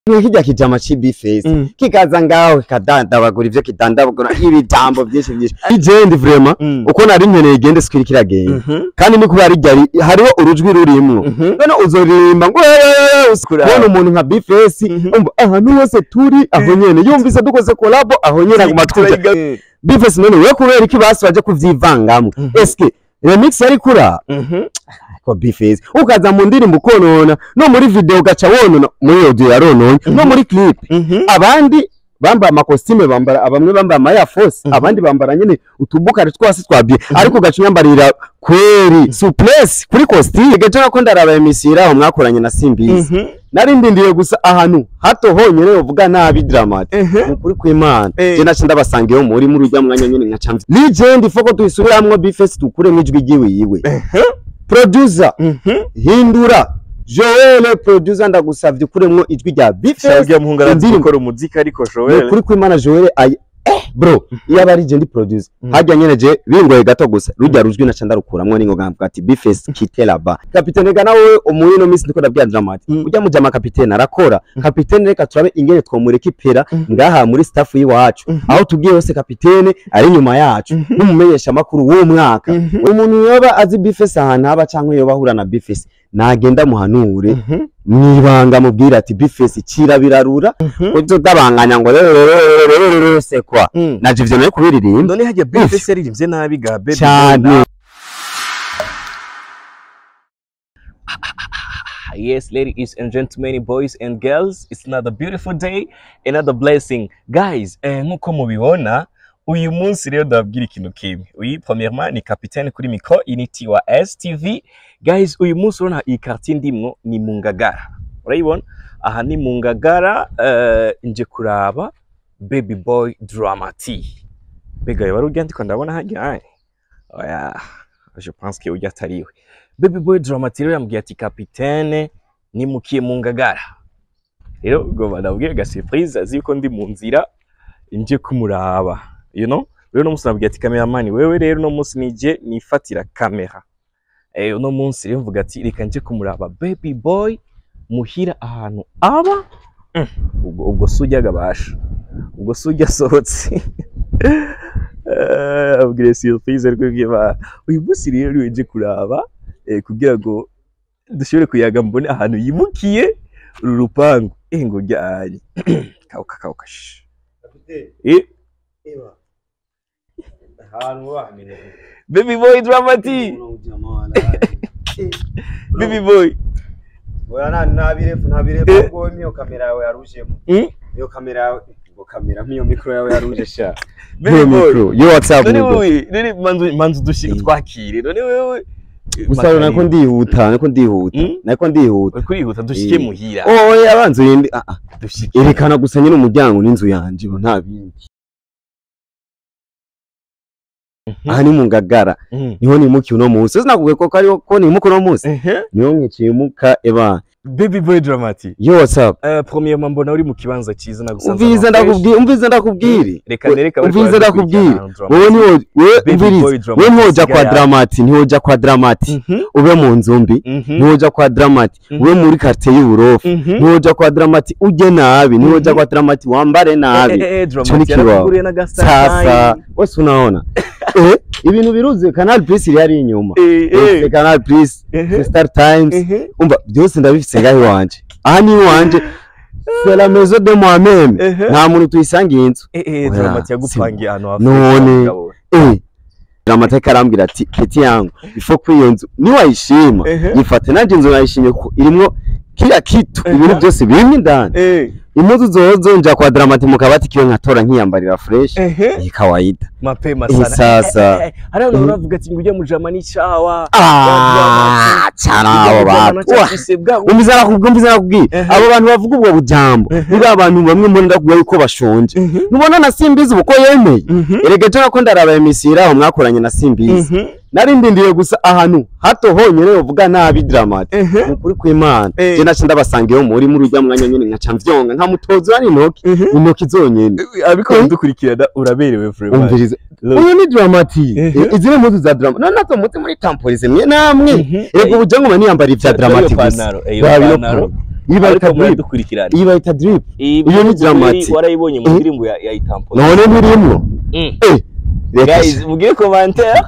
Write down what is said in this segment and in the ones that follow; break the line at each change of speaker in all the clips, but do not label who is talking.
kirya kijama c'ibifesi
Mm.
kikaza ngaho kikadandabagura ivyo kidandabagura ibitambo vyinshi vyinshi ijendi vrema
Mm.
uko nari nkeneye igende sikiri kiragenda
Mhm.
kandi ni kubera ryari hariho urujwi rurimwo
Mhm.
none uzoririmba ngo "Eeeeh",
Kuraba.
kubona umuntu nka bifesi
Mhm.
umva ahantu hose turi aho nyene yumvise dukoze kolabo aho nyene aguma twumva
Turayiga-
bifesi none we kubera iki basi baje kuvyivangamwo
Mhm.
eske remix yari kura
Mhm.
ko bifesi ukaza mu ndirimbo ukonona no muri video ugaca wonona muri audio yarononye no muri clip
Mhm.
abandi bambaye amakositime bambara bamwe bambaye amaya force
Mhm.
abandi bambara nyene utubukari twasi twa bien ariko ugaca unyambarira kweri souplesse kuri costume gace nako ndaraba emisira aho mwakoranye na Simbizi
Mhm.
nari ndindiye gusa ahantu hato honyene uvuga nabi dramati
Mhm.
mukuri kw'Imana
Eh.
je naca ndabasanga iyo muri muri urya mwanya nyene nkaca mvi legend foko tuyisubiramwo bifesi tukuremo ijwi ryiwe yiwe
Mhm.
producer
Mhm.
hindura Joel producer ndagusavye ukuremwo ijwi rya bifesi
Shabwiye muhungu arazi
indirimbo.
gukora umuziki ariko
ni
Joel.
ukuri kw'Imana Joel ay eh bro iyo aba ari je ndi producer
Mhm.
harya nyene je bingoye gato gusa rujya rujwi naca ndarukuramwo ningoga mvuga ati bifes kite laba kapitene ga nawe umuri no misi ndiko ndabwira Dramati
Mhm.
ujya mujama kapitene arakora kapitene reka turabe ingene twomureka ipera
Mhm.
ngaha muri staff y'iwacu
Mhm.
aho tugiye hose kapitene ari nyuma yacu
Mhm.
n'umumenyesha makuru w'umwaka
Mhm.
uyu muntu yoba azi bifes ahantu haba canke yoba ahura na bifes nagenda muhanure
Mhm.
mwibanga mubwira ati bifes cira birarura
Mhm.
utudabanganya ngo rero rero rero rero rero sekwa
Mm.
naje ivyo nayo kubiririmba
none hajya bifesi yaririmbye nabi ga baby
cyane
Yes, ladies and gentlemen, boys and girls, it's another beautiful day, another blessing. Guys, eh, nk'uko mubibona, uyu munsi rero ndababwira ikintu kimwe. Uyu premièrement ni capitaine kuri micro Unity wa STV. Guys, uyu munsi urabona iyi quartier ndimwo ni mu Ngagara. Urayibona? Aha ni mu Ngagara, eh, nje kuraba Baby Boy Dramati. Mbega wari ujya ndiko ndabona hajya? Ai. Oya, je pense que ujya atariwe. Baby Boy Dramati rero yambwiye ati kapitene nimukiye mu Ngagara. Rero ubwo ndabwiye ga surprise azi yuko ndi mu nzira nje kumuraba. You know? Rero no munsi nabwiye ati cameraman wewe rero no munsi nije nifatira kamera. Eh uno munsi rero mvuga ati reka nje kumuraba Baby Boy muhira ahantu aba Mm, ubwo ubwo sujya gabasha. Ubwo sujya asohotse. Eh, abwire surprise ariko bw'Imana. Uyu munsi rero niwe nje kuraba eh, kugira ngo dushobore kuyaga mbone ahantu yimukiye uru rupangu eh ngo ryari kauka kauka shh. eh baby boy dramati baby boy
ntabirefu ntabirefu
Eh.
ahubwo niyo kamera yawe yarujemo
mm?
niyo kamera yawe ngo kamera nk'iyo mikoro yawe yaruje sha
baby boy
yo whatsapp
none
nibwo
wowe none manzu manzu dushike
Eh.
twakire none wewe
gusa nako ndihuta nako ndihuta
Mm?
nako ndihuta
uri kurihuta dushike
Eh.
muhira
oya abanza urinde ah ah
dushike
erekana gusa nyine umuryango n'inzu yanje bo nta bindi aha ni mu ngagara
Mhm.
niho nimukiye uno munsi sinakubwiye ko ariho ko nimuka uno munsi
Ehe.
niho mwiciye muka eba
baby boy dramati
yo whatsapp
eh premièrement mbona uri mu kibanza cyiza nagusanze
umviriza
ahantu
ndakubwira umviriza ndakubwira
reka nereka bariko
umviriza
baradukurikirana
ndakubwira
ahantu Dramati.
wowe niwo we
Baby
umviriza
boy
we
Dramati
ntoja kwa
asigaye
dramati ntiwoja kwa dramati
Mhm.
ube mu nzu mbi
Mhm.
ntiwoja kwa dramati
Mhm.
ube muri quartier y'uburofu
Mhm.
ntiwoja kwa dramati uje nabi ntiwoja
Mhm.
kwa dramati wambare nabi
Eh, eh, eh,
Ico ni
Dramati
kibaho.
yarakuguriye n'agasahani.
sasa wese unaona eh ibintu biruze canal plus iri ari inyuma
Eh, eh.
Eh, canal plus
Ehe.
star times
Ehe.
umva byose ndabifise ngaho iwanje aha ni iwanje c'est la maison de moi-même
Ehe.
nta muntu tuyisangiye inzu
Eh, eh,
Oya,
Dramati yagupangiye ahantu hafi
None.
y'umugabo.
eh amateka arambwira ati peti yangu ifo kuri iyo nzu niwayishima
Ehe.
yifate nanjye inzu nayishimye ko irimwo kila kitu
Ehe.
ibintu byose birimo indani
Eh,
impuzu zozo nja kwa dramati mu kabati kiyo nkatora nkiyambarira fresh
ehe.
iyi kawaida
mapema
Eh,
sana
sasa.
Eh, eh, eh, hari abantu
Mhm.
baravuga ati ngo ujya mu jamani cawa
ah cyane abo bantu Wah, umviza nakubwira umviza nakubwira
Ehe.
abo bantu bavuga ubwo bujambo
Ehe.
ni ba bantu bamwe muri ndakubwira yuko bashonje nubona na simbizi uko yemeye erega ejo nako ndaraba emisira aho mwakoranye na simbizi nari ndindiye gusa ahantu hato honyine uvuga nabi dramati ni ukuri kw'imana
Eh.
je naca ndabasanga iyo muri muri urya mwanya nyene nkaca mvyonga nkamutoza ari intoki intoki zonyene
abiko
Eh.
dukurikirana uraberewe vraiment
umviriza
Look.
uyu ni dramati
Ehe.
izi ni impuzu za drama none nazo muzi muri tamporize mwe namwe
Mhm.
ego ubuja ngoma niyambara ivya
Dore
dramati
iyo
gusa
pantaro, eh, iyo
Raba ino
pantaro.
pantaro. iyi bayita
ariko
drip
muradukurikirana
iyi bayita drip
iyi
iyo ni
Bruce
Dramati.
Willis warayibonye mu
Eh.
ndirimbo ya ya itampo
none ntirimwo
Mm.
Eh, reka
guys mugire commentaire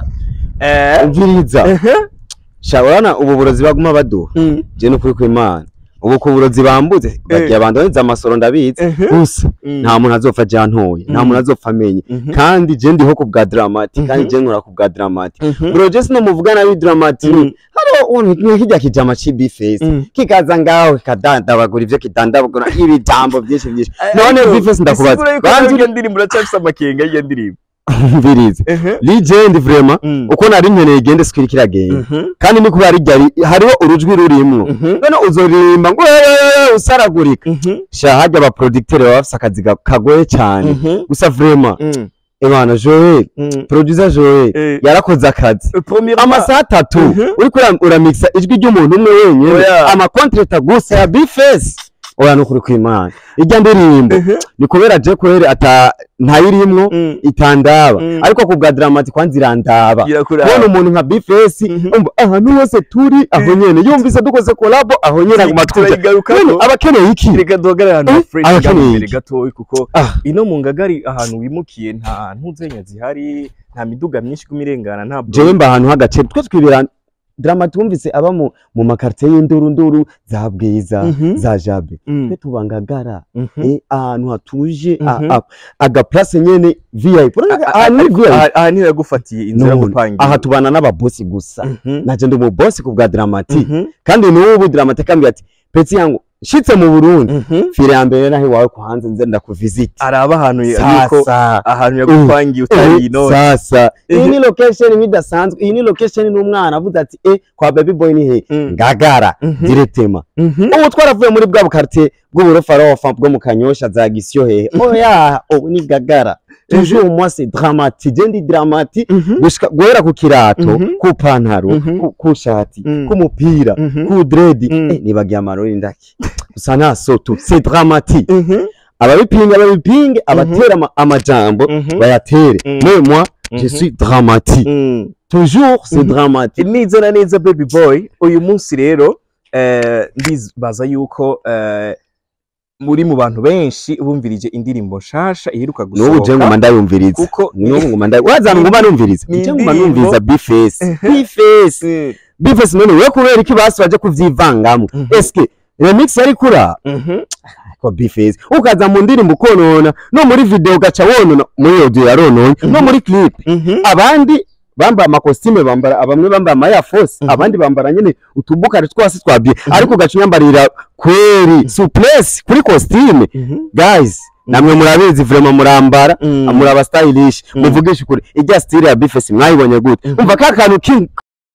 eh
umviriza sha urabona ubu burozi baguma baduha
Mm.
je ni ukuri kw'imana ubu ku burozi bambutse bagiye abandoniza amasoro ndabizi
Mhm.
gusa
Mm.
nta muntu azopfa ajantoye nta
Mhm.
muntu azopfa amenye
Mhm.
kandi je ndiho ku bwa dramati kandi
Mhm.
je nkora ku bwa dramati
Mhm.
bro je sinomuvuga nabi dramati
Mhm.
hariho untu kijya kijama cibifesi
Mhm.
kikaza ngaho kikadandabagura ivyo kidandabagura ibijambo vyinshi vyinshi none
Ariko,
bifesi ndakubaza
isigura yuko
banza
nawe iyo ndirimbo uracyafise amakenga y'iyo ndirimbo
umvirize legend vraiment
Mm.
uko nari nkeneye igende sikiri kiragenda
Mhm.
kandi ni kubera ryari hariho urujwi rurimwo
Mhm.
none uzoririmba ngo "Eh, usaragurika
Mhm.
sha harya aba producteur baba bafise akazi ga- kagoye cyane
Mhm.
gusa vraiment
Mm.
Imana Joel
Mm.
producer Joel
Eh.
yarakoze akazi
Premièrement,
amasaha atatu
Mhm.
uriko ura- uramixa ijwi ry'umuntu umwe wenyine
Oya.
amakontreta gusa ya bifesi oya nukuri kw'imana irya ndirimbo
Mhm.
ni kubera je kweri ata ntayirimwo
Mm.
itandaba
Mm.
ariko ku bwa dramati kwanza irandaba
Irakuraba.
kubona umuntu nka bifesi
Mhm.
umva ahantu hose turi aho nyene yumvise dukoze kolabo aho nyene aguma twumva
turayigarukako.
None abakeneye iki
reka duhagarare ahantu
Eh,
fresh
abakeneye
ngaho imbere
iki?
gatoya kuko
Ah.
ino mu ngagari ahantu wimukiye nta ntuzenya zihari nta miduga myinshi iguma irengana nta
jewe mba ahantu h'agace twe twibera dramati wumvise aba mu mu makartier y'induru nduru za bwiza
Mhm.
za jabe
Mm.
twe tubangagara
Mhm.
eh, ahantu hatuje a-
Mhm.
a- agaplace nyene vip Urabona
Ah,
ahantu ni
ariko
VIP.
aha aha niho yagufatiye inzira yo
None,
gupangira
aha tubana n'ababosi gusa
Mhm.
naje ndi umubosi ku bwa dramati
Mhm.
kandi n'ubu dramati akambwira ati peti yangu shitse mu burundi
Mhm.
fire ya mbere naho iwawe ku hanze nze ndakuvisiti
araba ahantu yuko
sasa
ahantu yagupangiye utari
Eh,
ino
sasa iyi
Mhm.
ni location nk'idasanzwe iyi ni location n'umwana avuze ati eh kwa baby boy ni he
Mm.
ngagara
Mhm.
diretema
Mhm.
ubu twaravuye muri bwa bukartier bw'uburofarofa bwo mu kanyosha za gisiyo hehe oya ubu ni gagara toujours moi c'est dramatique je ndi dramatique
Mhm.
gushika guhera ku kirato
Mhm.
ku pantaro
Mhm.
ku- ku shati
Mm.
ku mupira
Mhm.
ku dredi
Mm.
eh, nibagiye amarori ndaki gusa nta soto c'est dramatique
Mhm.
ababipinga babipinge abatera ama- amajambo
Mhm.
bayatere
Mm.
mais moi je
Mhm.
suis dramatique
Mm.
toujours c'est
Mhm.
dramatique
neza na neza baby boy uyu munsi rero eh, ndibaza yuko eh, muri mu bantu benshi bumvirije indirimbo nshasha iheruka
n'ubu je ngoma
gusohoka
ndayumviriza
kuko
n'ubu ngoma ndayi wazana ngoma numviriza
ni
je ngoma
indirimbo-
numviriza bifesi
Mhm.
bifesi
Mm.
bifesi none we kubera iki basi baje kuvyivangamo
Mhm.
eske remix yari kura
Mhm.
ko bifesi ukaza mu ndirimbo ukonona no muri video ugaca wonona muri audio yarononye no muri clip
Mhm.
abandi bambaye amakositime bambara bamwe bambaye amaya force
Mhm.
abandi bambara nyene utubukari twose twa bien ariko ugaca unyambarira kweri souplesse kuri costume
Mhm.
guys namwe murabizi vraiment murambara
Mm.
muraba stylish
Mm.
muvugisha ukuri ijya style ya bifesi mwayibonye gute
Mhm.
umva ka kantu ki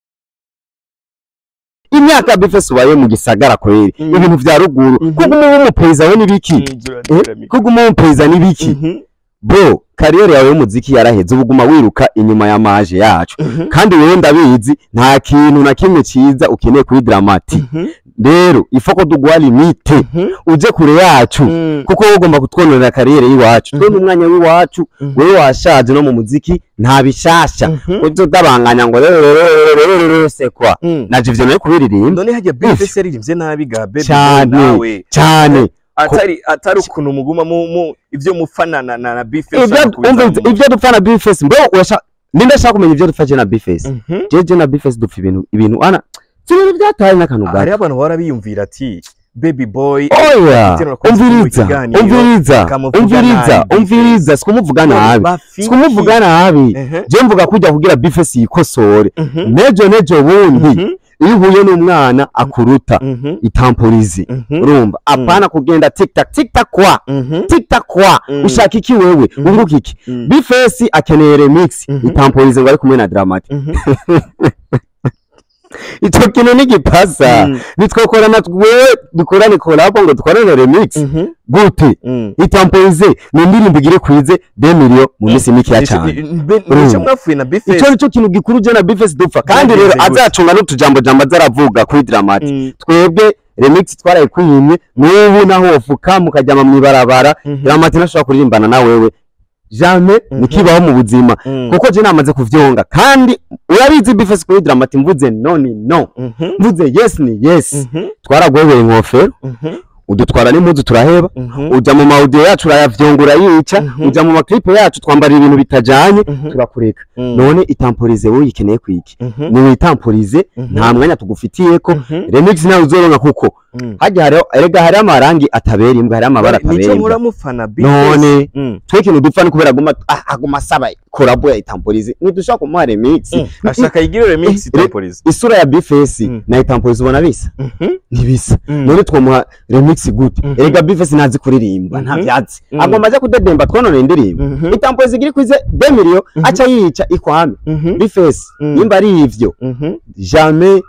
imyaka ya bifesi ubaye mu gisagara kweri
Mm.
ibintu vya ruguru
Mhm.
kuguma uba umupereza we n'ibiki
Inzira
Eh,
ndamika.
kuguma uba umupereza n'ibiki
Mhm.
bro kariyeri yawe y'umuziki yaraheze uba uguma wiruka inyuma ya maje yacu
Mhm.
kandi wewe ndabizi nta kintu na kimwe ciza ukeneye kuri dramati
Mhm.
rero ifoko duguha limite
Mhm.
uje kure yacu
Mm.
kuko wowe ugomba kutwononera kariyeri y'iwacu twe
Mhm.
n'umwanya w'iwacu
Mhm.
wewe washaje no mu muziki nta bishasha
Mhm.
ujye utabanganya ngo rero sekwa
Mm.
naje ivyo nayo kubiririmba
none hajya bifesi yaririmbye nabi ga baby boy
Cyane.
nawe
cyane
atari atari ukuntu muguma mu mu ibyo mufana na na na bifesi
Ibyo- umva ibyo dupfa na bifesi mbo urashaka ninde ashaka kumenya ibyo dupfa je na bifesi jeje na bifesi dupfa ibintu ibintu ana si ibintu byataye n'akantu gato
hariho abantu bahora biyumvira ati baby boy
oya
Igitero nakoze
umviriza
mu kiganiro,
umviriza
bakamuvuga
umviriza
nabi.
umviriza sikumuvuga nabi
bafiki.
sikumuvuga nabi
Ehe.
je mvuga kujya kugira bifesi yikosore
Mhm.
nejo nejo bundi
Mhm.
iyo uhuye n'umwana akuruta
Mhm.
itamporizi
Mhm.
urumva apana kugenda tiktak tiktak kwa
Mhm.
tiktak kwa
Mm.
ushaka iki wewe
Mhm.
unguka iki
Mm.
bifesi akeneye remix
Mhm.
itamporize ngo ari kumwe na dramati
Mhm.
ico kintu nigipasa
Mm.
nitwokorana wewe dukorane kolabo ngo dukorane remix
Mhm.
gute
Mm.
itamporize ni indirimbo igire kwize 2 million mu minsi mikeya cyane
Be-
Urumva.
nicyo mwapfuye na bifesi
ico nico kintu gikuru je na bifesi dupfa kandi rero
Byagenze gute?
azacunga n'utujambo jambo azaravuga kuri dramati
Mm.
twebwe remix twarayikwimye n'ubu naho wofuka mukajyama mw'ibarabara
Mhm.
dramati ntashobora kuririmbana na wewe jamais
Mhm.
nikibaho mu buzima
Mm.
kuko je namaze kuvyonga kandi urabizi bifese kuri dramati mvuze no ni no
Mhm.
mvuze yes ni yes
Mhm.
twaragwebeye inkofero
Mhm.
udutwara n'impuzu turaheba
Mhm.
uja mu maudio yacu urayavyongura yica
Mhm.
uja mu maklipe yacu twambara ibintu bitajanye
Mhm.
turakureka
Mm.
none itamporize wowe uyikeneye kwiki
Mhm.
niwitamporize
Mhm.
nta mwanya tugufitiyeko
Mhm.
remix nawe uzoronka kuko
Mm.
hajya hariho erega hariho amarangi atabera imbwa hariho amabara
nico
atabera imbwa
muramufana
None.
Mm.
twe ikintu dupfa ni kubera aguma ah, aguma asaba korabo ya itamporize ntidushobora kumuha remix
Mm. ashaka yigire remix
Eh,
temporize
isura ya bifesi
Mm.
na itamporize ubona bisa
Mhm.
ntibisa
Mm.
none twomuha remix gute
Mhm.
erega bifesi ntazi kuririmba nta
Mhm.
vyatsi
Mm.
agomba aje kudedemba twonone indirimbo
Mhm.
itamporize igiri kwize demiriyo
Mhm.
aca yica ikwame
Mhm.
bifesi
Mm.
nimba ari ivyo
Mhm.
jamais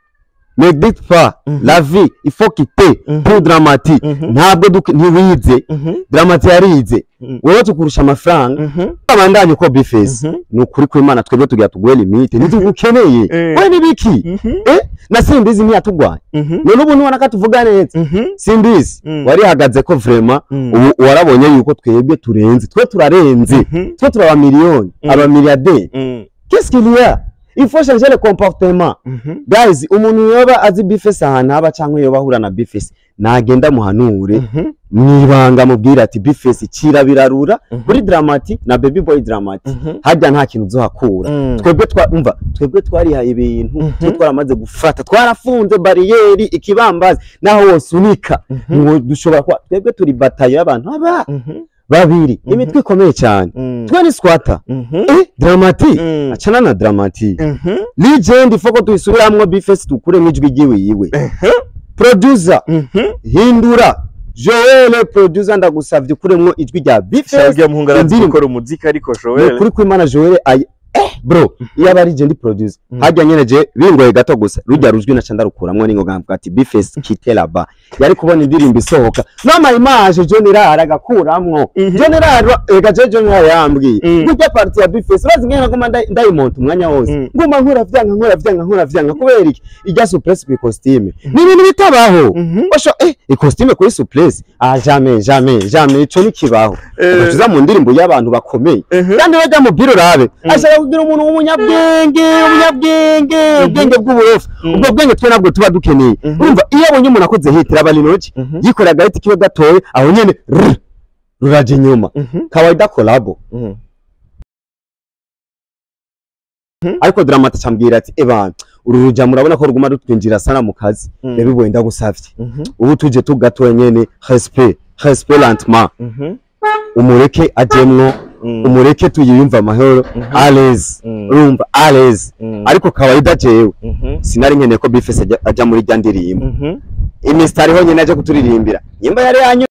ne dites pas
Mhm.
la vie il faut quitter
Mhm.
pour dramati
Mhm.
ntabwo duk- ntiwize
Mhm.
dramati yarize
Mhm.
wewe tukurusha amafaranga
Mhm.
abandanye ko bifesi
Mhm.
ni ukuri kw'imana twebwe tugira tuguhe limite ntitugukeneye
Eh.
we nibiki
Mhm.
eh na simbizi ntiyatugwaye
Mhm.
none ubu ntubona ko tuvuga neza
Mhm.
simbizi
Mm.
warihagaze ko vrema
Mm.
ubu warabonye yuko twebwe turenze twe turarenze
Mhm.
twe turi abamiliyoni
Mm.
abamiliyarderi
Mm.
qu'est-ce qu'il y a il faut changer le comportement
Mhm.
guys umuntu yoba azi bifesi ahantu haba cyangwa yoba ahura na bifesi nagenda muhanure
Mhm.
mwibanga mubwire ati bifesi cira birarura
Mhm.
kuri dramati na baby boy dramati
Mhm.
harya nta kintu uzohakura
Mm.
twebwe twa umva twebwe twarihaye ibintu
Mhm.
twe twaramaze gufata twarafunze bariyeri ikibambazi naho wose unika
Mhm.
ngo dushobora kuba twebwe turi batayo y'abantu aba
Mhm.
babiri
Mhm.
imitwe ikomeye cyane
Mm.
twe ni squatter
Mhm.
eh dramati
Mm.
acana na dramati
Mhm.
legend ifoko tuyisubiramwo bifesi tukuremo ijwi ryiwiwe
Mhm.
producer
Mhm.
hindura joel producer ndagusavye ukuremwo ijwi rya bifesi
Shabwe muhungu arazi
indirimbo.
gukora umuziki ariko
ni
Joel.
ukuri kw'imana joel ayi eh bro iyo aba ari je ndi producer
Mhm.
harya nyene je bingoye gato gusa rujya rujwi naca ndarukuramwo n'ingoga mvuga ati bifesi kite laba yari kubona indirimbo isohoka n'ama image John Rara agakuramwo
Mhm.
John Rara ega je John Rara yambwiye
Mhm.
burya party ya bifesi urazi ngene ngoma ndayimonta umwanya wose
Mhm.
nguma nkora vyanga nkora vyanga nkora vyanga kubera iki ijya suppress ku costume ni ibintu bitabaho
Mhm.
Osho eh costume kuri suppress ah jamais jamais jamais ico nikibaho
Eh.
ugacuza mu ndirimbo y'abantu bakomeye
Mhm.
kandi bajya mu biro urabe ashaka kugira umuntu w'umunyabwenge umunyabwenge ubwenge bw'uburofu
Mhm.
ubwo bwenge twe nabwo tuba dukeneye
Mhm.
urumva iyo abonye umuntu akoze hitira aba linoji
Mhm.
yikorera agahita kiwe gatoye aho nyene rrr, ruraja inyuma
Mhm.
kawaida kolabo
Mhm.
ariko dramata cambwira ati ebana uru ruja murabona ko ruguma rutwinjira sana mu kazi
Mhm.
yabiboye ndagusavye
Mhm.
ubu tuje tugatoye nyene respect respect lentement
Mhm.
umureke ajemwo
Mhm.
umureke tuyiyumva amahoro
Mhm.
alez
Mhm.
urumva alez
Mhm.
ariko kawaida jewe
Mhm.
sinari nkeneye ko bifese ajya- ajya muri rya ndirimbo
Mhm.
imisitari honyine aje kuturirimbira nyimba yari yanyu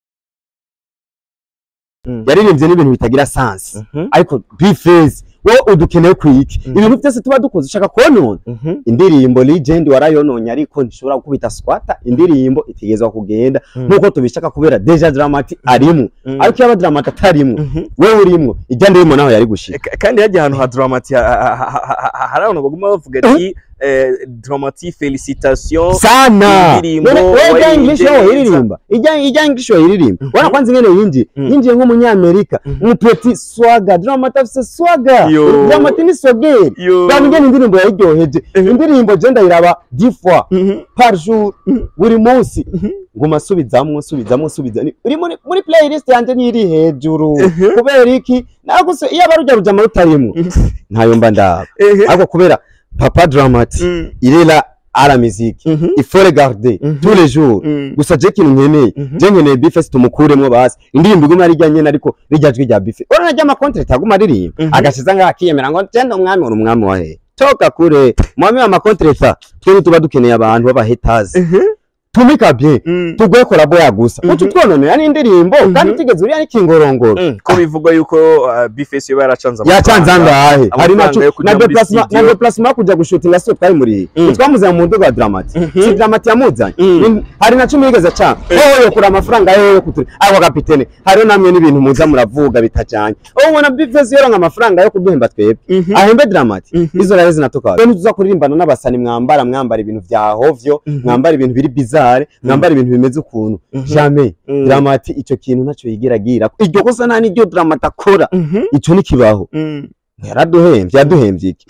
Mhm.
yaririmbye n'ibintu bitagira sansi
Mhm.
ariko bifese wowe udukeneye kwiki
Mhm.
ibintu byose tuba dukoze ushaka konona
Mhm.
indirimbo legend warayononye ariko ntishobora gukubita squatter indirimbo itegezwa kugenda
Mhm.
nkuko tubishaka kubera deja dramati arimo
Mhm.
ariko iyo aba dramati atarimwo
Mhm.
wewe urimwo ijya ndirimbo naho yari gushika
Ka- kandi hajya ahantu ha dramati ha- ha- ha- ha- ha- hari abantu baguma bavuga ati eh, dramati felicitation
sana
Indirimbo
None wewe ijya
wayiririmba
english yo
neza.
iririmba ijya ijya english yo iririmba
Mhm.
wana kwanza ingene yinjiye
Mhm.
yinjiye nk'umunyamerika
Mhm.
umupeti swaga dramati afise swaga
Yo.
dramati ni sogeri
Yo.
bwa ingene indirimbo yayiryoheje
Mhm.
indirimbo je ndayiraba dix fois
Mhm.
par jour
Mhm.
buri munsi
Mhm.
nguma subizamwo subizamwo subizamwo uri muri muri playlist yanje niri hejuru
Mhm.
kubera iki naguse iyo abarujya rujama rutarimwo ntayo mba ndaba
Ehe.
ariko kubera papa dramati
Mhm.
il est là à la musique
Mhm.
il faut regarder
Mhm.
tous les jours
Mhm.
gusa je kintu nkeneye
Mhm.
je nkeneye bifesi tumukuremwo basi indirimbo iguma ari nyene ariko rijya jwi rya bifesi urabona rya makontrete aguma aririmba
Mhm.
agashiza ngaho akiyemera ngo genda umwami uri umwami wa hehe toka kure mwami wa makontreta twe tuba dukeneye abantu b'abahetazi
Mhm.
tumika bien
Mhm.
tugwe korabo ya gusa
Mhm.
utu twononera n'indirimbo
Mhm.
kandi tigeze uriya n'ikingorongoro
Mhm. ko bivugwa yuko uh, bifesi yoba yaracanze
yacanze angahe hari
amafaranga
naco
yo kujya
na
muri
déplacement na
studio.
déplacement yo kuja gushutinga sio twari muri
Mm.
twamuzanye mu ndogo ya dramati
Mhm.
si dramati yamuzanye
Mm.
Ni- hari na cumi yigeze ca wowe yokura amafaranga yewe yo kuturi ariko kapitene hariho namwe n'ibintu muza muravuga bitajanye wowe ubona bivezi yoronka amafaranga yo kuduhemba twebwe
Mhm.
ahembe dramati
Mhm.
izo rero zinatoka rero tuza kuririmbana n'abasani mwambara mwambara ibintu vya hovyo
Mhm.
mwambara ibintu biri bizarre mwambare mwambare ibintu bimeze ukuntu
Mhm.
jamais
Mm.
dramati ico kintu ntaco yigira agira iryo kosa nta niryo dramati akora
Mhm.
ico nikibaho
Mm.
yaraduhemvye yaduhemvye iki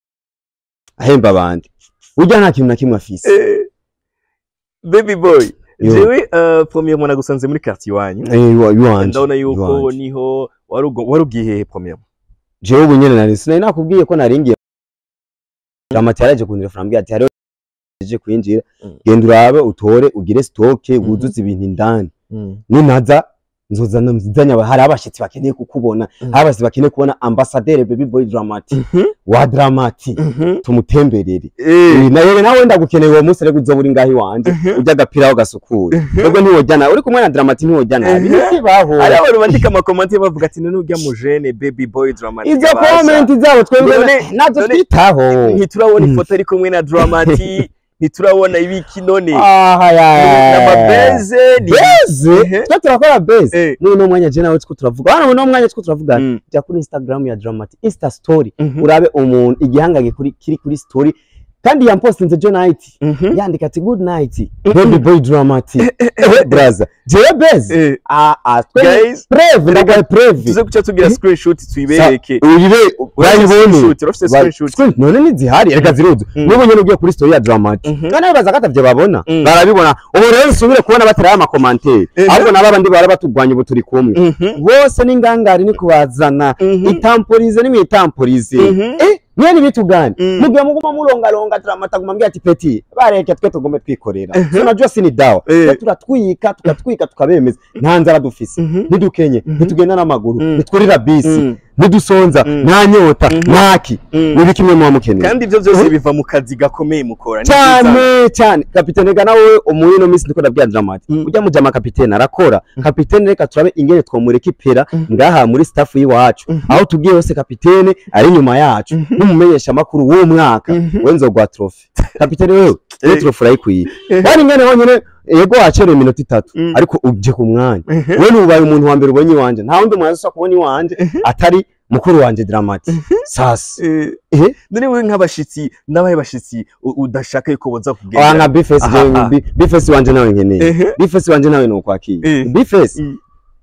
ahemba abandi burya nta kintu na kimwe afise
Eh, baby boy
Yo.
jewe uh, premier mwana gusanze muri quartier iwanyu
Eh, iwa- iwanje
ndabona yuko
iwanje.
niho wari ugo- wari ugiye hehe premier
jewe ubu nyene nari sinari nakubwiye ko naringiye dramati yaraje kundirefona ambwira ati hariho je kwinjira
Mm.
genda urabe utore ugire stoke
Mhm.
wuzuze ibintu indani
Mm.
ninaza nzozana nzanya hari abashitsi bakeneye kukubona
Mhm.
hari abashitsi bakeneye kubona ambassadeur baby boy dramati
Mhm.
wa dramati
Mhm.
tumutemberere
Eh.
Eh, nawe nawe ndagukeneye uwo munsi rero uzoba uri ngaho iwanje
Mhm.
urya agapira aho gasukura twebwe ntiwojya nabi uri kumwe na dramati ntiwojya nabi
Mhm.
ntibaho
hari abantu bandika amakomenti bavuga ati none urya mujene baby boy dramatic
izo comment zabo twebwe
None-
nazo
none-
twitaho
ntiturabona
Mm.
ifoto ari kumwe na dramati ntiturabona ibiki none
aha ya
n'amabeze ni
beze
Ehe.
twe turakora beze
Eh.
muri uno mwanya je nawe two turavuga hano muri uno mwanya two turavuga
Mm.
jya kuri instagram ya dramati insta story
Mhm.
urabe umuntu igihangange kuri kiri kuri story kandi yampostinze jo night
Mhm.
yandika ati good night baby boy dramati Eh, brother jewe beze
Eh,
ah ah twe
guys
preve ndagaye preve
tuze guca tugira
Eh.
screenshot tuyibereke
uribe
Urafise
bayibone
screenshot, urafise
Ba-
screenshot
screen- none ntizihari reka ziruzu
Mm.
n'ubu nyene ugiye kuri story ya dramati
Mhm.
kandi bibaza ko atavyo babona
Mm.
barabibona ubu rero nsubire kubona baterayo amakomantere
Eh.
ahubwo nabo abandi bara baturwanya ubu turi kumwe
Mhm.
bose n'ingangari ni kubazana
Mhm.
itamporize nimwitamporize
Mhm.
eh mwene bitugani
Mm.
mugihe muguma mulongalonga turamata guma mbwira ati peti bareke twe tugume twikorera
Mhm.
so najua sini dawa
Eh.
twe turatwika tukatwika tukabemeza nta nzara dufise
Mhm.
ntidukenye
Mhm.
ntitugenda n'amaguru
Mm.
ntitwurira bisi
Mm.
ntidusonza
Mm.
nta nyota
Mhm.
ntaki
Mm.
nibi kimwe muba mukeneye
kandi ibyo byose
Mhm.
biva mu kazi gakomeye mukora ni byiza.
cyane cyane kapitene ga nawe umuyi no minsi ndiko ndabwira dramati
Mm.
ujya mujama kapitene arakora kapitene reka turabe ingene twomureka ipera
Mm.
ngaha muri staff y'iwacu
Mhm.
aho tugiye hose kapitene ari inyuma yacu
Mhm.
n'umumenyesha makuru w'uwo mwaka
Mhm.
we nzogwa trophy kapitene wewe
Eh.
we trophy urayikwiye
Eh.
wari ingene honyine yego wacerewe iminota itatu
Mm.
ariko uje ku mwanya
Mhm.
we nubaye umuntu wa mbere ubonye iwanje nta wundi muntu azosa kubona iwanje
Mhm.
atari mukuru wanje dramati sasa
Eh,
eh
none wowe nk'abashitsi n'abahe bashitsi u- udashaka yuko boza
Ah,
kugendera
nka bifesi
Aha,
jewe
aha.
bi- bifesi wanje nawe nkeneye
Ehe.
bifesi wanje nawe nukwakira
Eh.
bifesi
Mm.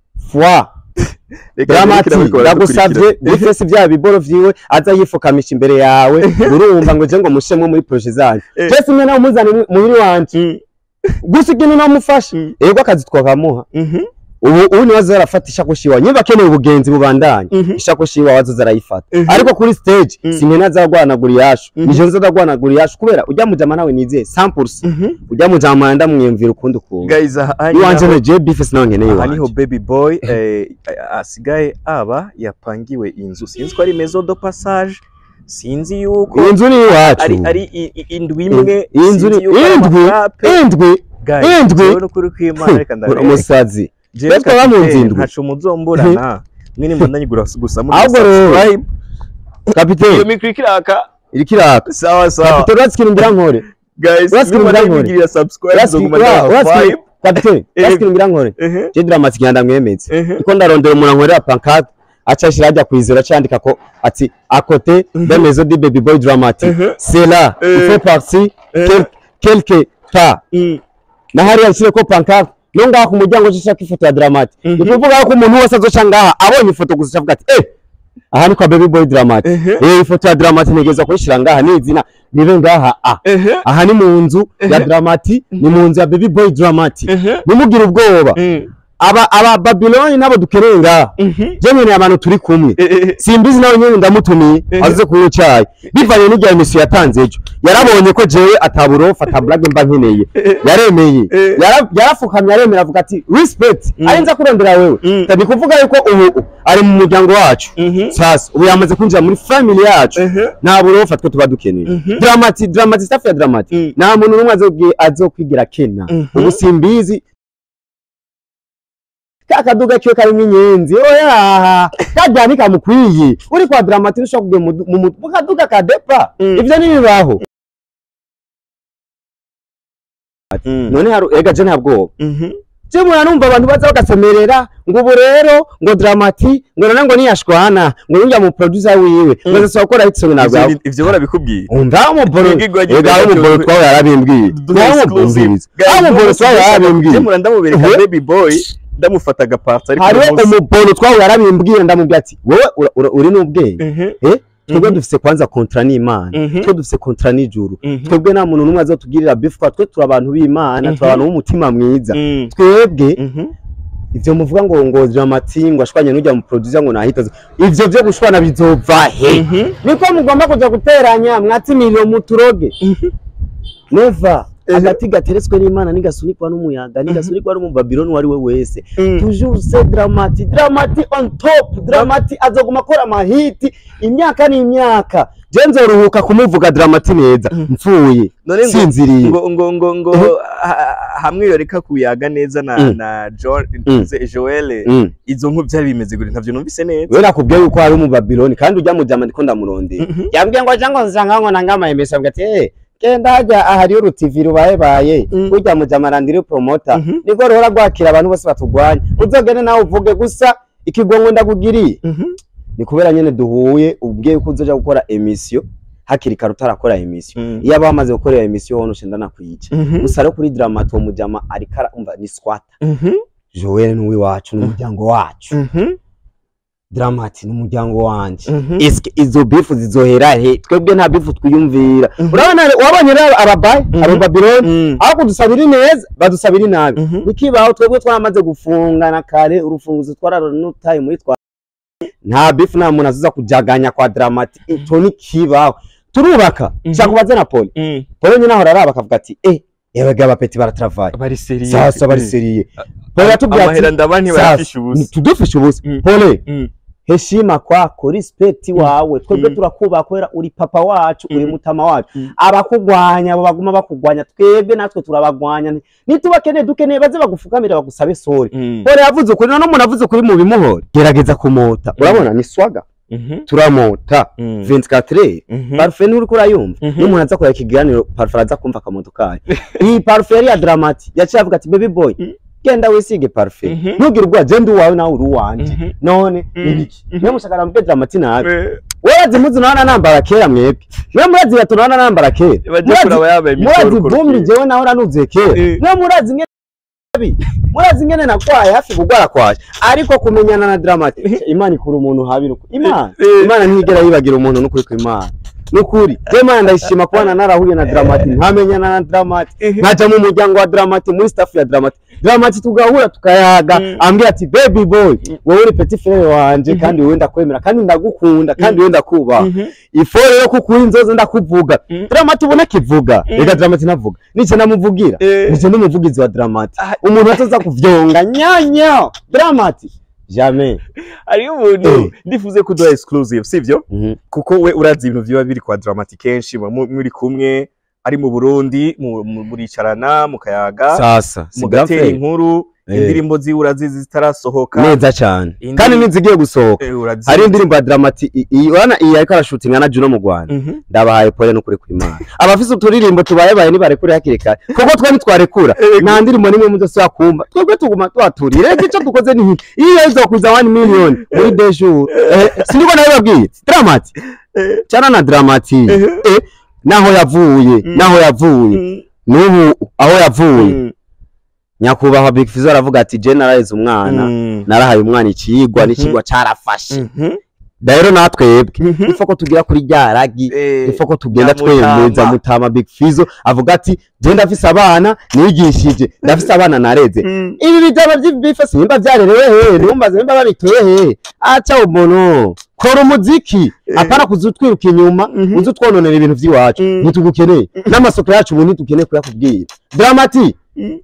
fwa
Reka
dramati
reka reka
ndagusavye
dukurikira.
bifesi vya biboro vyiwe aza yifukamisha imbere yawe urumva ngo je ngo mushemwe muri proje zanyu
Eh.
je simwe nawe muzane mu- muhiri wanje
Mm.
gusa ikintu namufasha
Mm.
ego akazi twakamuha
Mhm.
ubu ubu niwe aza arafata ishakoshi iwawe niba akeneye ubugenzi bubandanye
Mhm.
ishakoshi iwawe azoza arayifata
Mhm.
ariko kuri stage
Mm.
sinkene azagwanagura iyashu
Mhm.
nije nzodagwanagura iyashu kubera ujya mujama nawe nizeye 100%
Mhm.
ujya mujama ndamwiyumvira ukundi ukuntu
guys aha aha
iwanje
niho-
ne je bifesi nawe nkeneye
aha niho
iwanje
baby boy eh, asigaye aba yapangiwe inzu sinzi ko ari maison de passage sinzi yuko
iyi nzu ni iwacu
ari ari i- i- indwi imwe
iyi nzu ni
sinzi yuko ari
indwi
amafrappe.
indwi
Guys,
indwi.
jewe n'ukuri kw'Imana reka
uri
ndabereka
umusazi
jewe
Twe twaba mu nzu
kapiteni
indwi.
ntaco muzomburana mwene mbandanye gusa gusa muri
Ahubwo rero,
subscribe iyo
kapiteni
mikro ikiraka
iriko iraka
sawa sawa
kapiteni uratsikira ngira nkore
guys
Urasikira
mwibandanye
umudankore.
mugirira subscribe
Uratsikira-
zoguma
ura-
ndaha
uratsikira-
five
kapiteni
Eh.
uratsikira ngira nkore
ehe
je dramatic ngenda mwemeze
ehe
iko ndarondera umuntu ankorera pancarte aca ashira ajya kwizera cyandika ko ati akote de maison du baby boy dramatic
Mhm.
c'est là il
Eh.
fait partie
Eh.
quel- quelque part
Mm.
na hariya nshyire ko pancarte no ngaha ku muryango nshaka ifoto ya dramatic
Mhm.
ni ukuvuga ko umuntu wese azoca ngaha abonye ifoto gusa avuga ati eh aha ni kwa baby boy dramatic
Ehe.
eh ifoto ya dramatic nigeza kuyishira ngaha ni izina ribe ngaha a
ehe
aha ni mu nzu ya
Ehe.
dramatic ni mu nzu ya baby boy dramatic
ehe
nimugire ubwoba
Mm.
aba aba babiloni nabo dukeneye ngaha
Mhm.
je nkeneye abantu turi kumwe
Ehe.
simbizi nawe nyene ndamutumiye
Ehe.
aze kunywa icayi bivanye n'irya emisiyo yatanze ejo yarabonye ko jewe ataburofa ataburage mba nkeneye
Ehe.
yaremeye
Eh.
Yara- yarafukamye aremera avuga ati respect
Mm.
ari nza kurondera wewe
Mm.
ni kuvuga yuko ubu ari mu muryango wacu
Mhm.
sasa ubu yamaze kwinjira muri family yacu
Ehe.
nta burofa twe tuba dukeneye
Mhm.
dramati dramati staff ya dramati
Mm.
nta muntu n'umwe azobwi- azokwigira kena
Mhm.
ubu simbizi ka kaduga kiwe karimo inyenzi oya kajya ntikamukwiye uri kwa dramati ushobora kujya mu- mu mu- mu kaduga ka depa
Mm.
ivyo ntibibaho
Mm.
none hari ega je nta bwoba
Mhm.
je mura numva abantu baza bagasemerera ngo ubu rero ngo dramati ngo none ngo niyashwana ngo nujya mu producer wiwe ngo azasaba gukora hit song ntabwo
Ivyo- ivyo barabikubwiye
umva umuboro
Ibigirwa nyine
ega umuboro
byo-
twawe yarabimbwiye
Duhe exclusive. Guys,
aho umuboro twawe
Je
yarabimbwiye
mura ndamubereka
Mhm.
baby boy ndamufata agapart ariko
hariho
uyu munsi-
umuboro twawe yarabimbwiye ndamubwira ati wowe ura- ura- uri n'ubwenge
Mhm.
eh twebwe
Mhm.
dufise kwanza kontra n'imana
Mhm.
twe dufise kontra n'ijuru
Mhm.
twebwe nta muntu n'umwe azotugirira beef kwa twe turi abantu b'imana turi
Mhm.
abantu b'umutima mwiza
Mm.
twebwe
Mhm.
ivyo muvuga ngo ngo dramati ngo ashwanye n'ujya mu producer ngo nahita ivyo vyo gushwana bizova he
Mhm.
niko mugomba kuja guteranya mwatimiriro muturoge neva agati gateretswe n'imana nigasunikwa n'umuyaga nigasunikwa n'umubabiloni uwo ari we wese
Mm.
toujours c'est dramati dramati on top dramati azoguma akora amahiti imyaka n'imyaka je nzoruhuka kumuvuga dramati neza mpfuye
None ngo-
sinziriye
ngo ngo ngo ngo
Mhm.
ha- hamwe yoreka kuyaga neza na
Mm.
na John
Mm.
Joel
Mm.
izo nkuru byari bimeze gute ntavyo numvise neza
we nakubwiye yuko hari umubabiloni kandi ujya mu jama ndiko ndamurondera
Mhm.
yambwiye ngo aja ngo nsanga ngo nangama emesa mbwa ati eh genda hajya ahari urutivi rubaye baye
Mm.
ujya mu jama randiri promota
Mhm.
niko ruhora rwakira abantu bose batugwanya uzogende nawe uvuge gusa ikigongo ndakugiriye
Mhm.
ni kubera nyene duhuye ubwiye ko uzoja gukora emission hakiri kare utarakora emission
Mm.
iyo aba wamaze gukora iyo emission wowe ushenda nakwica
Mhm.
gusa rero kuri dramato mu jama ariko arumva ni squat
Mhm.
Joel ni wacu n'umuryango wacu
Mhm.
Dramati ni umuryango wanje
Mhm.
eske izo bifu zizohera he twebwe nta bifu twiyumvira
Mhm.
urabona wabonye rero ababayi
Mhm.
aba babiloni
Mm.
aho kudusabira neza badusabira inabi
Mhm.
nikibaho twebwe twaramaze gufungana kare urufunguzo twararunutaye muri twa nta bifu nta muntu azuza kujaganya kwa dramati ico ni kibaho turubaka
Mhm.
shaka ubaze na poli
Mm.
poli nyine ahora araba akavuga ati eh yabega abapeti baratravaye
bari seriye
sasa bari seriye poli yatubwira
amahera
ati
ndaba ntibayafishe ubusa
tudufishe ubusa
Mm.
poli
Mm.
heshima kwako respect wawe twebwe
Mm.
turakubaha kubera uri papa wacu uri
Mm.
mutama wacu
Mm.
abakugwanya abo baguma bakugwanya twebwe natwe turabagwanya nitubakeneye dukeneye baze bagufukamire bagusabe sori
Mm.
pole yavuze ukuri none umuntu avuze ukuri mu bimuhora gerageza kumota urabona ni swaga
Mhm.
turamota
Mm.
24
Mhm.
parufe nturiko urayumva
Mhm.
iyo umuntu aza kureba ikiganiro parufe araza kumva akamoto kayo iyi parufe yari ya dramati yaciye avuga ati baby boy
Mm.
genda wisige parufe
Mhm.
ntugire ubwoba je ndi uwawe nawe uri uwanje
Mhm.
none
Mm.
nibiki
Mhm.
niyo mushakara mubwe dramati nabi
Eh,
werazi muzi naona nambara kera mwebwe mwe murazi gato naona nambara kera
baje kuraba yabaye
murazi
imikoro uko
vumbi
rukwiye.
jewe naho nanuze kera
Eh.
mwe murazi ngene nabi murazi ngene nakwaye hafi kugwara kwaje ariko kumenyana na dramati imana ikura umuntu habira uko imana
Eh.
imana ntigera yibagira umuntu n'ukuri kw'imana nukuri je imana ndayishima kubana narahuye na dramati ntamenyana na dramati
Eh.
nkaja mu muryango wa dramati muri staff ya dramati dramati tugahura tukayaga
Mm.
ambwira ati baby boy wowe uri petit frere wanje kandi wowe ndakwemera kandi ndagukunda kandi wowe ndakubaha
Mhm.
ifo rero kuko uri inzozi ndakuvuga
Mm.
dramati ubona kivuga
Mm.
reka dramati navuga nice namuvugira
Eh.
nice n'umuvugizi wa dramati
Ah.
umuntu atoza kuvyonga nyanyo dramati jamais
hariho umuntu
Eh.
ndifuze kuduha exclusive sivyo kuko we urazi ibintu biba biri kwa dramatic kenshi muba mu- muri kumwe ari mu Burundi mu- mu- muricarana mukayaga
sasa
mugatera inkuru
Eh.
indirimbo ziwe urazizi zitarasohoka
neza cyane
Indi-
kandi nizigiye gusohoka
Eh, urazizi.
hari indirimbo ya dramati i- iyi urabona iyi ariko arashutinga na Juno mu Rwanda
Mhm.
ndabahaye pole n'ukuri kw'Imana abafise uturirimbo tubayebaye nibarekure hakiri kare kuko twe ntitwarekura
Eh,
nta ndirimbo nimwe muzose kumva twebwe tuguma tuhaturiye reka icyo dukoze ni iki iyo izokwiza 1 million muri deux jours eh, siniko nawe babwiye dramati
Eh.
cyana na dramati
Eh.
eh, naho yavuye
Mm.
naho yavuye
Mm.
n'ubu aho yavuye
Mm.
nyakubahwa Big Fizzo aravuga ati je naraheze umwana
Mm.
narahaye umwana ikigwa
Mhm.
n'ikigwa carafashe
Mhm.
rero natwebwe
Mhm.
ifo ko tugira kuri rya ragi
Eh,
ifo ko tugenda
Nyamutama.
twemeza mutama Big Fizzo avuga ati je ndafise abana nigishije ndafise abana nareze
Mm.
ibi bitabo by'ibife simba byarerewe he ntumbaze nimba babitoye he aca umuntu kora umuziki
Eh.
apana kuzutwiruka inyuma
Mhm.
uzi utwononera ibintu by'iwacu
Mm.
ntitugukeneye n'amasoko yacu ubu ntitukeneye kuyakubwira dramati
Mm.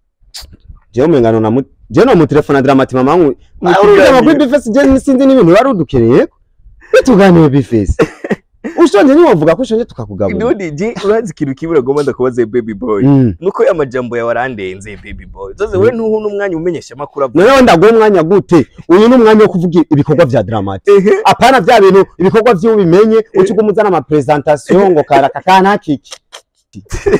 jewe umengano na mu- jewe no mu telefone dramati mama wangu
Mu
urugamba
kiganiro.
kuri bifesi je sinzi n'ibintu wari udukeneye bituganiye bifesi ushonje niwovuga ko ushonje tukakugaburira
Ndundi je urazi ikintu kimwe agomba ndakubaza baby boy
Mm.
nuko ya majambo yawe arandenze baby boy zoze we ntuhu n'umwanya umenyesha amakuru avuga
noneho ndaguha umwanya gute uyu ni umwanya wo kuvuga ibikorwa vya dramati
ehe
apana vya bintu ibikorwa vy'ubimenye uca uguma uzana amapresentation ngo karaka kanakiki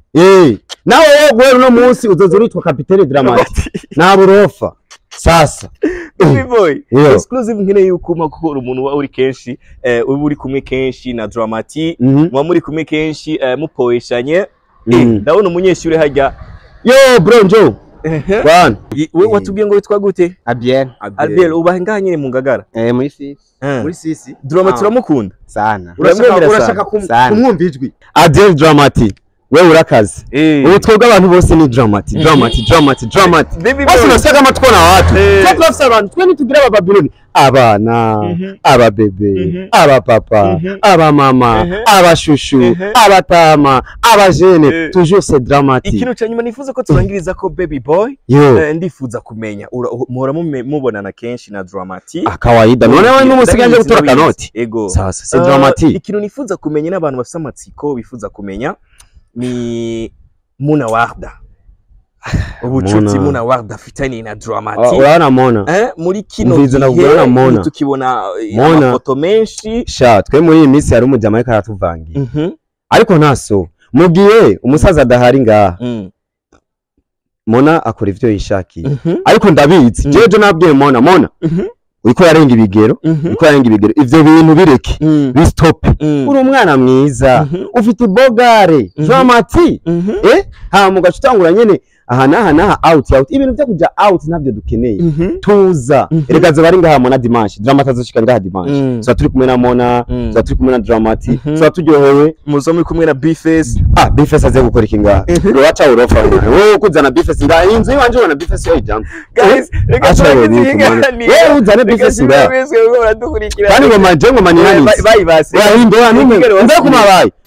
eh nawe wewe guhera uno munsi uzoza uritwa kapitene dramati nta burofa sasa
Baby boy
Yo.
exclusive nkeneye yuko umpa kuko uri umuntu uba uri kenshi eh, uba uri kumwe kenshi na Dramati
Mhm.
muba muri kumwe kenshi eh, mupoeshanye Eh,
Mm.
ndabona umunyeshuri hajya
yo bro njo bwana
we watubwiye ngo witwa gute
Abiel.
Albert ubahe ngaha nyine mu ngagara
Eh, muri sisi.
Eh.
muri sisi
Dramati
Ah.
uramukunda
Sana.
Uramwemera
urashaka
sana.
urashaka kum-
Sana.
kumwumva ijwi adel dramati we urakaze
Eh.
ubu twebwe abantu bose ni dramati dramati dramati dramati
Baby
bose
boy.
unasiga amatwi na watu
Eh.
twe turafise abantu twe ntitugira abababiloni abana
Mhm.
ababebe
Mhm.
abapapa
Mhm.
abamama
Mhm.
abashushu
Mhm.
abatama abajene
Eh.
toujours c'est dramatique
ikintu cya nyuma nifuza ko turangiriza ko baby boy
yo
eh, ndifuza kumenya ura- muhora mume- mubonana kenshi na Dramati
akawaida none we n'umusigaje
Ndabizi,
gutora
ndabizi.
kanoti
ego
sasa c'est
Uh,
dramatique
ikintu nifuza kumenya n'abantu bafite amatsiko bifuza kumenya ni Muna Warda ubucuti
Muna.
Muna Warda afitanye na
Ah,
Dramati
urabona mona
eh, muri kino
Umviriza
gihe
nakubwira na Mona.
tukibona eh,
Mona.
amafoto menshi
sha twe muri iyi minsi hari umujama ariko aratuvangira
Mhm,
ariko ntaso mu gihe umusaza adahari ngaha
mm,
mona akora ivyo yishakiye
mhm,
ariko ndabizi
Mm.
jeje nabwiye mona mona
mhm,
uriko yarenga ibigero
mhm,
uriko yarenga ibigero ivyo bintu bireke
mm,
bistope
mm,
uri umwana mwiza
Mhm.
ufite ibogare
Mhm.
dramati
mhm,
eh hama ugaca utangura nyene aha n'aha n'aha out out ibintu vyo kuja out ntabyo dukeneye
mhm,
tuza
Mhm.
erega zoba ari ngaha mona dimanche dramati azoshika ngaha dimanche
mm.
tuba turi kumwe na mona
Mm.
tuba turi kumwe na dramati
Mhm.
tuba turyohewe
muzo muri kumwe na Bface
ah bifesi aze gukora iki ngaha uraca urofa wowe ukuzana bifesi ngaha inzu yiwanje ubona bifesi yoyijambo
guys reka
Acha
turangize
babike, man.
ikiganiro
Wewe uzane
Reka
bifesi ngaha
mwese muriko muradukurikira
kandi ngoma je ngoma ni nani
bayibase
wahinde wa nume
Ikiganiro
nda
wasigaye.
kumabaye